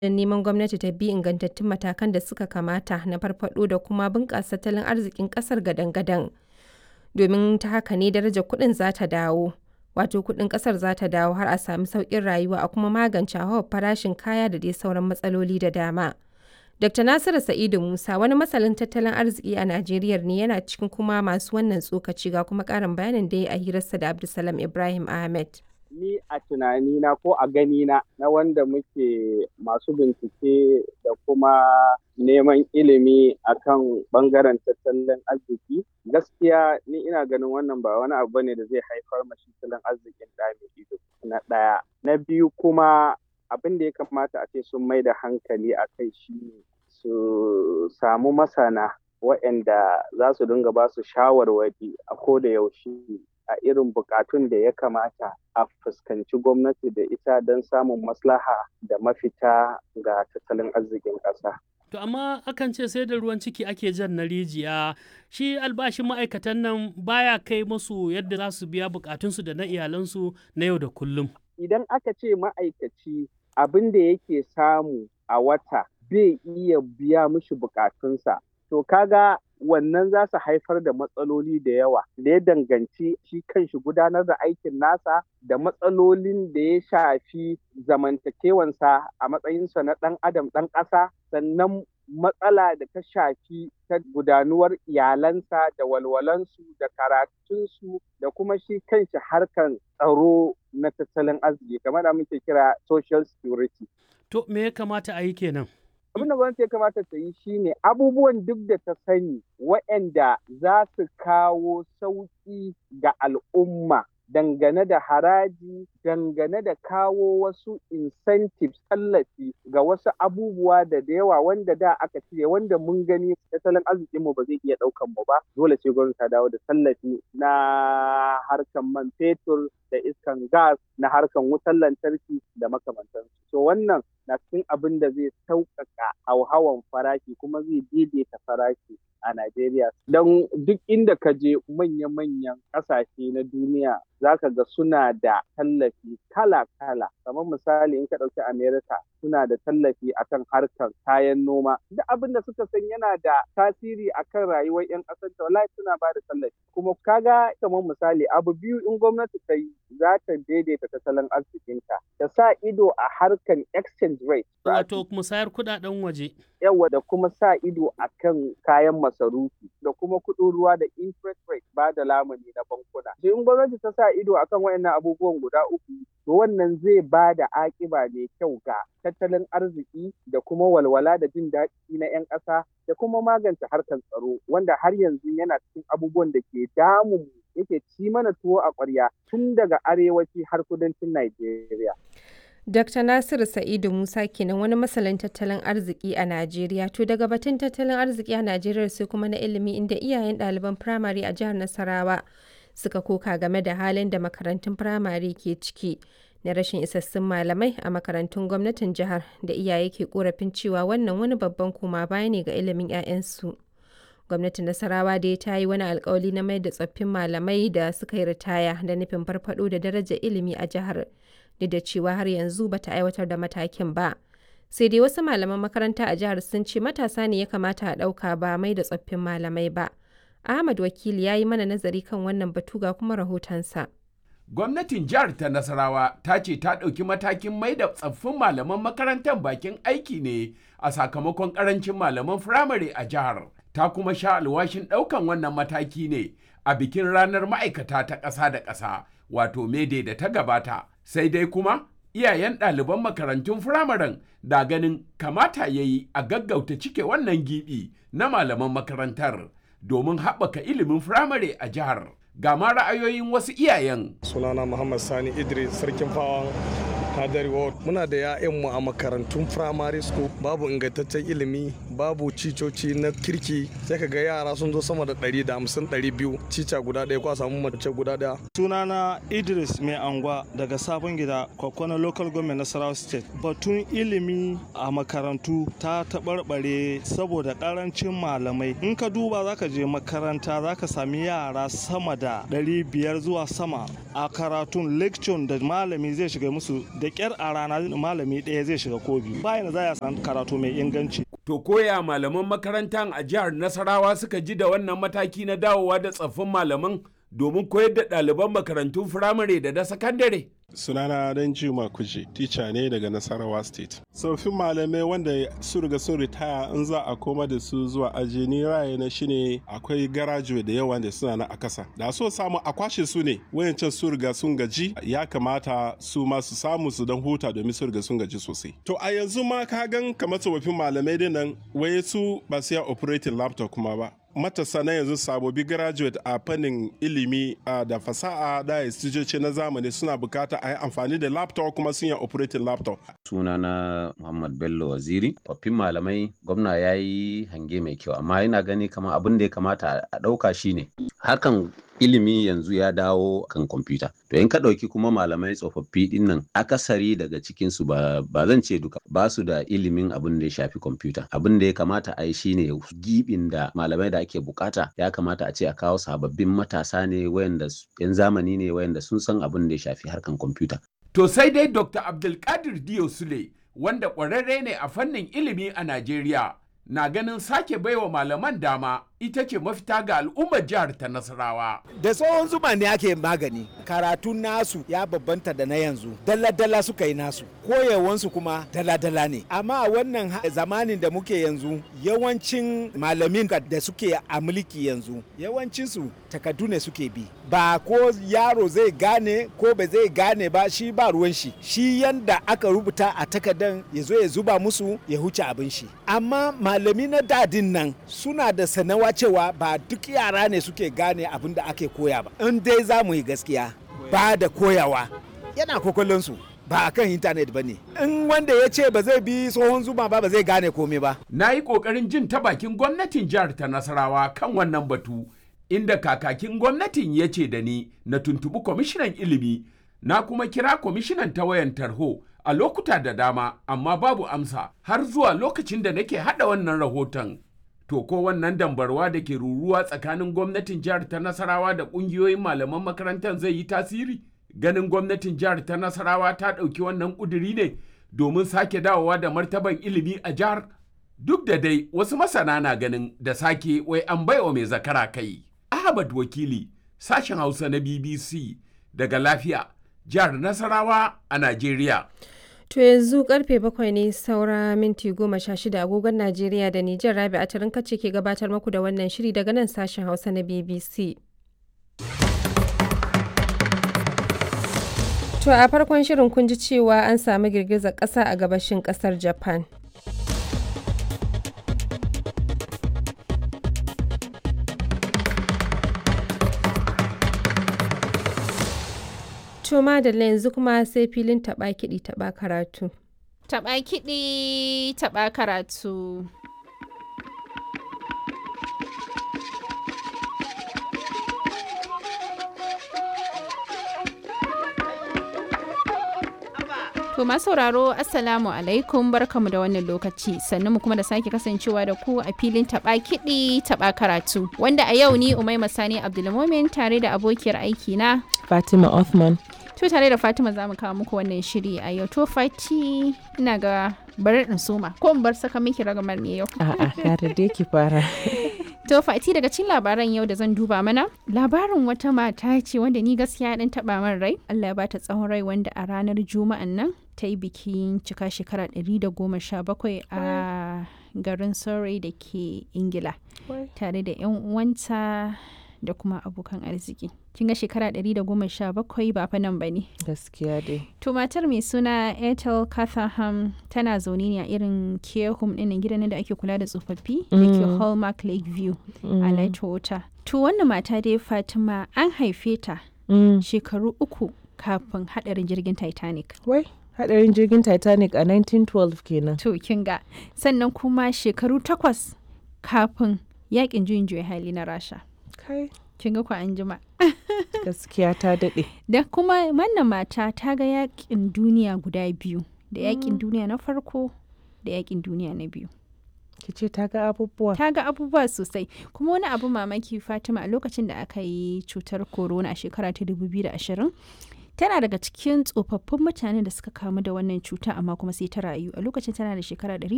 don neman gwamnati ta bi ingantattun matakan da suka kamata na farfaɗo da kuma bunƙasa tattalin arzikin ƙasar gadan-gadan, domin ta haka ne darajar kuɗin za ta dawo, wato kuɗin ƙasar za ta dawo har a sami sauƙin rayuwa a kuma magance hauhawar farashin kaya da dai sauran matsaloli da dama. Dr. Nasiru Sa'idu Musa, wani masanin tattalin arziki a Najeriya ne yana cikin kuma masu wannan tsokaci ga kuma ƙarin bayanin da ya yi a hirarsa da Abdulsalam Ibrahim Ahmed. Ni a tunanina ko a ganina na wanda muke masu bincike da kuma neman ilimi akan bangaren tattalin arziki gaskiya ni ina ganin wannan ba wani abu ne da zai haifar mashi tattalin arzikin da ido na ɗaya. Na biyu kuma abin da ya kamata a ce sun mai da hankali a kai shi ne su samu masana waɗanda za su dinga ba su shawarwari a ko da yaushe a irin bukatun da ya kamata a fuskanci gwamnati da ita don samun maslaha da mafita ga tattalin arzikin ƙasa. To amma akan ce sai da ruwan ciki ake jan na rijiya shi albashin ma'aikatan nan baya kai musu yadda za su biya bukatunsu da na iyalansu na yau da kullum. Idan aka ce ma'aikaci abin da yake samu a wata bai iya biya mishi bukatunsa to kaga wannan za su haifar da matsaloli da yawa da ya danganci shi kanshi gudanar da aikin nasa da matsalolin da ya shafi zamantakewansa a matsayinsa na ɗan adam ɗan ƙasa sannan matsala da ta shafi ta gudanuwar iyalansa da walwalansu da karatunsu da kuma shi kanshi harkan tsaro na tattalin arziki kamar da muke kira social security. To me ya kamata a yi kenan? abin da gwamnati ya kamata ta yi shine abubuwan duk da ta sani waɗanda za su kawo sauƙi ga al'umma dangane da haraji dangane da kawo wasu incentives tallafi ga wasu abubuwa da da yawa wanda da aka cire wanda mun gani tattalin arzikinmu ba zai iya ɗaukan mu ba dole ce gwamnati ta dawo da tallafi na harkan man fetur da iskan gas na harkan wutar lantarki da makamantansu to wannan na cikin abin da zai sauƙaƙa hauhawan farashi kuma zai daidaita farashi a Najeriya. Don duk inda ka je manya-manyan ƙasashe na duniya za ka ga suna da tallafi kala-kala. Kamar misali in ka ɗauki Amerika suna da tallafi akan harkar kayan noma. Duk abin da suka san yana da tasiri akan rayuwar 'yan ƙasar ta wallahi suna ba da tallafi. Kuma kaga kamar misali abu biyu in gwamnati ta yi za ta daidaita tattalin arzikinta. Ta sa ido a harkar exchange rate. Wato musayar kuɗaɗen waje. Yawa da kuma sa ido akan kayan masarufi da kuma kuɗin ruwa da interest rate ba da lamuni na bankuna. In gwamnati ta sa ido akan waɗannan abubuwan guda uku, to wannan zai ba da aƙiba mai kyau ga tattalin arziki da kuma walwala da jin daɗi na 'yan ƙasa da kuma magance harkar tsaro wanda har yanzu yana cikin abubuwan da ke damun yake ci mana tuwo a ƙwarya tun daga arewaci har kudancin Najeriya. Dr. Nasiru Sa'idu Musa kenan wani masanin tattalin arziki a Najeriya. To daga batun tattalin arziki a Najeriya sai kuma na ilimi inda iyayen ɗaliban firamare a jihar Nasarawa suka koka game da halin da makarantun firamare ke ciki na rashin isassun malamai a makarantun gwamnatin jihar da iyaye ke korafin cewa wannan wani babban koma baya ne ga ilimin 'ya'yansu. Gwamnatin Nasarawa dai ta yi wani alkawali na mai da tsoffin malamai da suka yi ritaya da nufin farfado da darajar ilimi a jihar. duk da cewa har yanzu bata aiwatar da matakin ba. Sai dai wasu malaman makaranta a jihar sun ce matasa ne ya kamata a ɗauka ba mai da tsoffin malamai ba. Ahmad Wakili ya yi mana nazari kan wannan batu ga kuma rahotonsa. Gwamnatin jihar ta Nasarawa ta ce ta ɗauki matakin mai da tsaffin malaman makarantar bakin aiki ne a sakamakon ƙarancin malaman firamare a jihar. Ta kuma sha alwashin ɗaukan wannan mataki ne a bikin ranar ma'aikata ta ƙasa da ƙasa wato mede da ta gabata sai dai kuma iyayen ɗaliban makarantun firamaren da ganin kamata ya yi a gaggauta cike wannan gibi na malaman makarantar domin haɓaka ilimin firamare a jihar ga ma ra'ayoyin wasu iyayen sunana muhammad sani idris sarkin fawan hadari ward muna da 'ya'yanmu a makarantun primary school babu ingantaccen ilimi babu cicoci na kirki sai ka ga yara sun zo sama da 150 200 cica guda ɗaya ko a samu mace guda ɗaya sunana idris mai angwa daga sabon gida kwakwana local government nasarawa state batun ilimi a makarantu ta taɓarɓare saboda ƙarancin malamai in ka duba zaka je makaranta zaka sami yara sama da 500 zuwa sama a karatun lecture da malami zai shiga musu da ƙyar a rana malami ɗaya zai shiga ko biyu bayan za a san karatu mai inganci To koya malaman makarantar a jihar Nasarawa suka ji da wannan mataki na dawowa da tsaffin malaman domin koyar da ɗaliban makarantun firamare da na sakandare. sunana dan juma kuje tica ne daga nasarawa state tsoffin malamai wanda su riga sun ritaya in za a koma da su zuwa aji ni raye na shine akwai garajuwe da yawa da suna na a kasa da so samu a kwashe su ne wayancan su riga sun gaji ya kamata su ma su samu su dan huta domin su riga sun gaji sosai to a yanzu ma ka gan kamar tsofaffin malamai dinnan waye su ba su ya operating laptop kuma ba matasa na yanzu sabobi graduate a fannin ilimi da fasaha da istijoci na zamani suna bukata a yi amfani da laptop kuma sun yi operating laptop. sunana muhammad bello waziri tsoffin malamai gwamna ya yi hange mai kyau amma yana gani kamar abin da ya kamata a ɗauka shine hakan ilimi yanzu ya dawo kan kwamfuta to in ka ɗauki kuma malamai tsofaffi ɗin nan akasari daga cikinsu ba, ba zan ce duka ba su da ilimin abin da ya shafi kwamfuta abin da ya kamata a yi shine gibin da malamai da ake bukata ya kamata a ce a kawo sababbin matasa ne wayanda yan zamani ne wayanda sun san abin da ya shafi harkan kwamfuta To sai dai Dr. Abdulkadir Diyo Sule wanda ƙwararre ne a fannin ilimi a Najeriya na ganin sake baiwa malaman dama ita ce mafita ga al'ummar jihar ta Nasarawa. Da tsohon zuma ne ake magani, karatun nasu ya babbanta da na yanzu, dala-dala suka yi nasu, koyewansu kuma dala-dala ne. Amma a wannan zamanin da muke yanzu, yawancin malamin da suke a mulki yanzu, yawancinsu takardu ne suke bi. Ba ko yaro zai gane ko ba zai gane ba shi ba ruwan shi. Shi yanda aka rubuta a takardan ya zo ya zuba musu ya huce abin shi. Amma malami na dadin nan suna da sanawa cewa ba duk yara ne suke gane abin da ake koya ba in dai za mu yi gaskiya ba da koyawa yana kokolonsu ba a kan intanet ba ne in wanda ya ce ba zai bi tsohon zuma ba ba zai gane komai ba Na yi ƙoƙarin jin ta bakin gwamnatin jihar ta Nasarawa kan wannan batu inda kakakin gwamnatin ya ce da ni na tuntuɓi kwamishinan ilimi na kuma kira kwamishinan ta wayan tarho a lokuta da dama amma babu amsa har zuwa lokacin da nake haɗa wannan rahoton. To ko wannan dambarwa da ke ruruwa tsakanin gwamnatin jihar ta Nasarawa da ƙungiyoyin malaman makarantar zai yi tasiri? Ganin gwamnatin jihar ta Nasarawa ta ɗauki wannan ƙuduri ne domin sake dawowa da martaban ilimi a jihar? Duk da dai wasu masana na ganin da sake wai an baiwa mai zakara kai. Ahmad Wakili, sashen Hausa na BBC daga lafiya, jihar Nasarawa a Najeriya. To yanzu karfe bakwai ne saura minti goma sha shida agogon Najeriya da Nijar Rabi a kace ke gabatar muku da wannan shiri daga nan sashen Hausa na BBC. To a farkon shirin kun ji cewa an samu girgizar ƙasa a gabashin ƙasar Japan. To madalla yanzu kuma sai filin taɓa kiɗi taɓa karatu. Taɓa kiɗi taɓa karatu. To masu sauraro Assalamu alaikum barkamu da wannan lokaci sannan mu kuma da sake kasancewa da ku a filin taba kiɗi taba karatu wanda a yau ni Umaima Sani Abdulmumin tare da abokiyar aiki na Fatima Othman. To tare da Fatima za mu kawo muku wannan shiri a yau to Fati ina ga bari in soma ko in bar saka miki ragamar ne yau. A'a kare dai ki fara. To Fati daga cikin labaran yau da zan duba mana labarin wata mata ce wanda ni gaskiya dan taba min rai Allah ya bata tsawon rai wanda a ranar juma'an nan ta yi bikin cika shekara 117 a garin Surrey da ke Ingila tare da 'yan uwanta da kuma abokan arziki. Kin ga shekara 117 ba fa nan ba ne. Gaskiya dai. To matar mai suna Ethel Catherham tana zaune ne a irin care home ɗin gidan da ake kula da tsofaffi da ke Hallmark Lakeview a Lightwater. To wannan mata dai Fatima an haife ta shekaru uku kafin haɗarin jirgin Titanic. Wai, hadarin jirgin Titanic a 1912 kenan. To kin ga sannan kuma shekaru takwas kafin yakin juyin juya hali na Rasha. Kai. Kin ga ku an jima. Gaskiya ta daɗe. Da kuma wannan mata ta ga yakin duniya guda biyu. Da yakin duniya na farko da yakin duniya na biyu. Ki ce ta ga abubuwa. Ta ga abubuwa sosai. Kuma wani abu mamaki Fatima a lokacin da aka yi cutar corona a shekara ta 2020 tana daga cikin tsofaffin mutanen da suka kamu da wannan cuta amma kuma sai ta rayu a lokacin tana da shekara